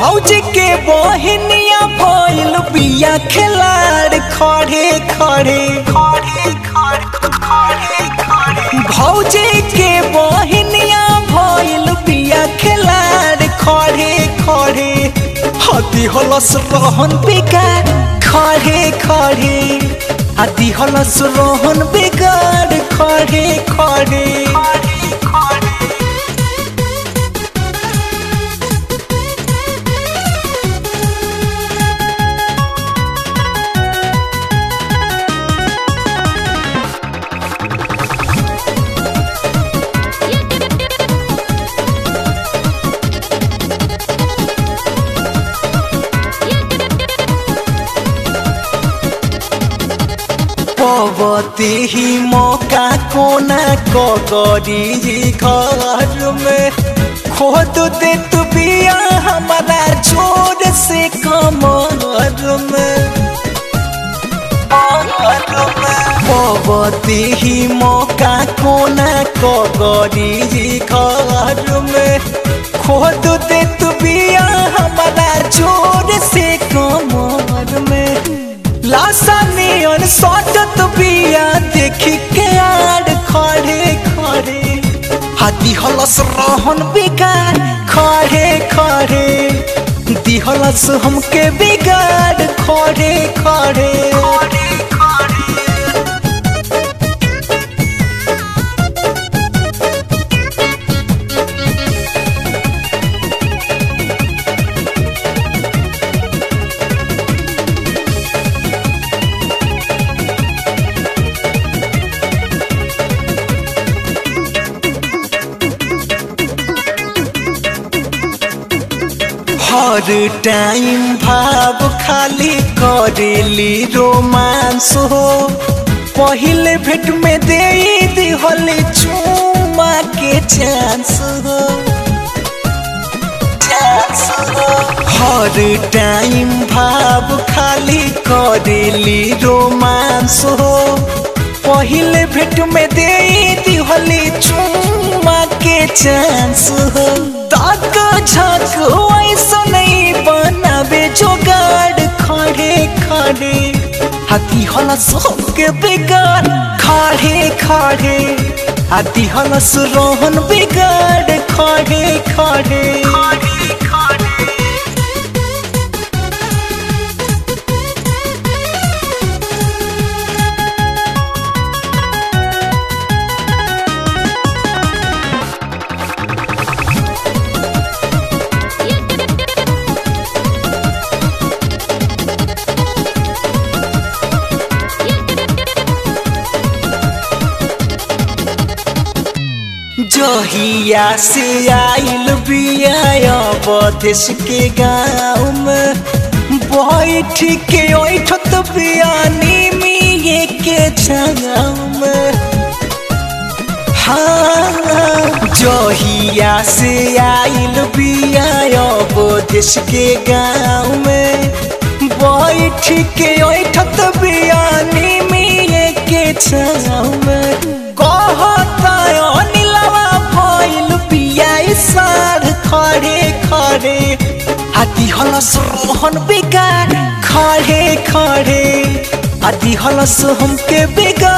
भौजी के बहनिया भइल बिया खिलाड़ खड़े खड़े खड़े खड़े भौजी के बहनिया भइल बिया खिलाड़ खड़े खड़े हदी हलस रहन बेकार खड़े खड़े हदी हलस रहन बेकार खड़े खड़े पवती ही मौका कोना कगरी घर में खोद दे तू बिया हमारा जोर से कमर में पवती ही मौका कोना कगरी घर में खोद दे तू बिया हमारा जोर से कमर में लाशा नियन सटत बिया देखी के आड़ खड़े खड़े हाथी हलस रहन बेकार खड़े खड़े दिहलस हमके बिगाड़ खड़े खड़े हर टाइम भाव खाली करेली रोमांस हो पहले भेट में दे दिहल चुमा के चांस हो हर टाइम भाव खाली करेली रोमांस हो पहले भेट में दे दिहल चुमा के चांस हो तक झक ऐसा नहीं बनावे जोगाड़ खड़े खड़े हाथी हलस के बेगार खड़े खड़े हाथी हलस रोहन बेगार खड़े खड़े जहिया से आइल बिया बदेश के गाँव में बैठ के ओठत बियानी मिये के छाव में हाँ जहिया से आइल बिया बदेश के गाँव में बैठ के ओठत बियानी मिये के छाव में कहता साढ़ खड़े खड़े हाथी हलस रोहन बेकार खड़े खड़े हाथी हलस हमके बेकार